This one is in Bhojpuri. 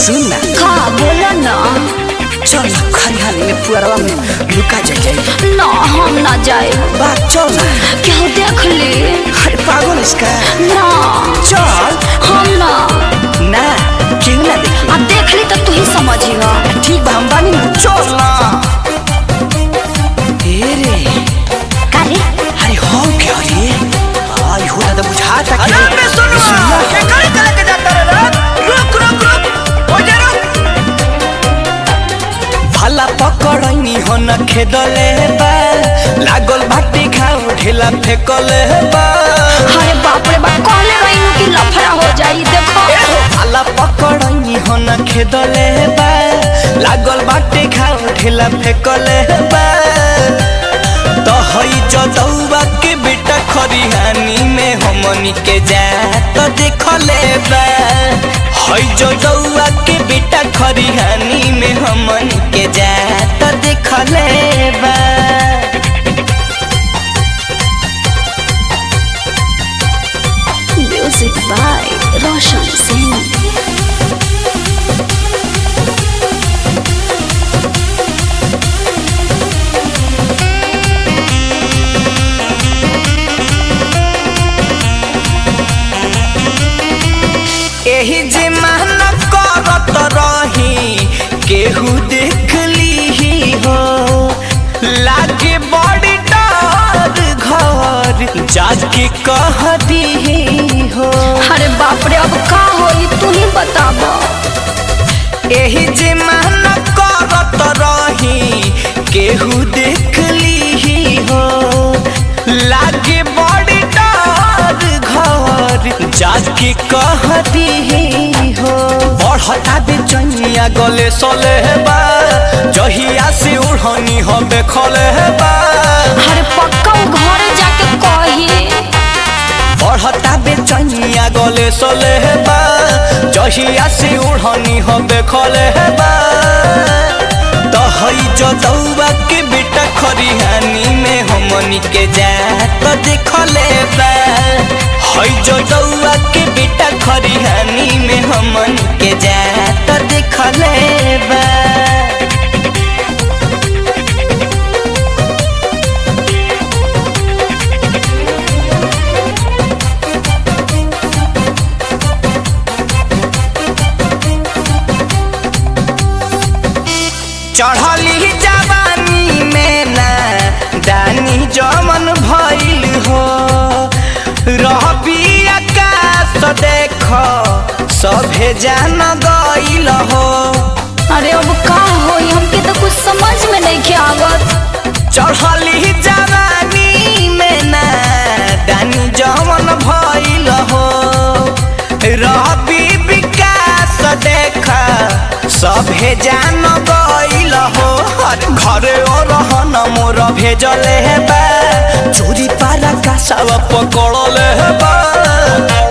सुन ना का बोला ना चल ना खरिहानी में पुअरवा में लुका जा जाए ना हम ना जाए बात चल ना क्या देख ले अरे पागल इसका ना चल हम ना ना क्यों ना देखी आ देख ली तो तू ही समझिएगा ठीक बा हम बानी ना चल ना ए रे का रे अरे हो क्या रे आई हो दादा बुझाता कि अरे बे सुनो सुनना। ये कहीं चले के जाता रे रे? रुक रुक रुक हो जा रुक भाला पकड़नी हो न खेदले बा लागल भाटी खाओ ढेला फेकले बा अरे बाप रे बाप कहले रही कि लफड़ा हो जाई देखो भाला पकड़नी हो न खेदले बा लागल भाटी खाओ ढेला फेकले बा तो हई जदौआ के बेटा खरिहानी में हमनी के जा तो देखले बा हई जदौआ के बेटा खरिहानी में हमनी के जा तो देखले बा म्यूजिक बाय रोशन सिंह एही जे माना करत रही केहू देख ली हो लागे बड़ी डर घर जाके कह दी हो अरे बाप रे अब का होई तू ही बताब एही जे माना करत रही केहू देख ली हो लागे बड़ी डर घर जाके कह दी हो बढ़ता बेचनिया गले सले बा जहिया से उड़नी हबे खले बा अरे पक्का वो घर जाके कही बढ़ता बेचनिया गले सले बा जहिया से उड़नी हबे खले बा तो हई जदौआ के बेटा खरिहानी में हमनी के जा तो देखले बा हई जदौआ के बेटा खरिहानी में हमनी के जा तो देखले बा चढ़ली जवानी में ना दानी जमन भइल हो रहबी आकाश देख सभे जान गइल हो अरे अब का होई हमके तो कुछ समझ में नहीं के आवत चढ़ली जवानी में ना दानी जमन भइल हो रहबी विकास देख सभे जान गइल हो हर घरे रहन मोर भेजले बा चोरी पारा का सब पकड़ले बा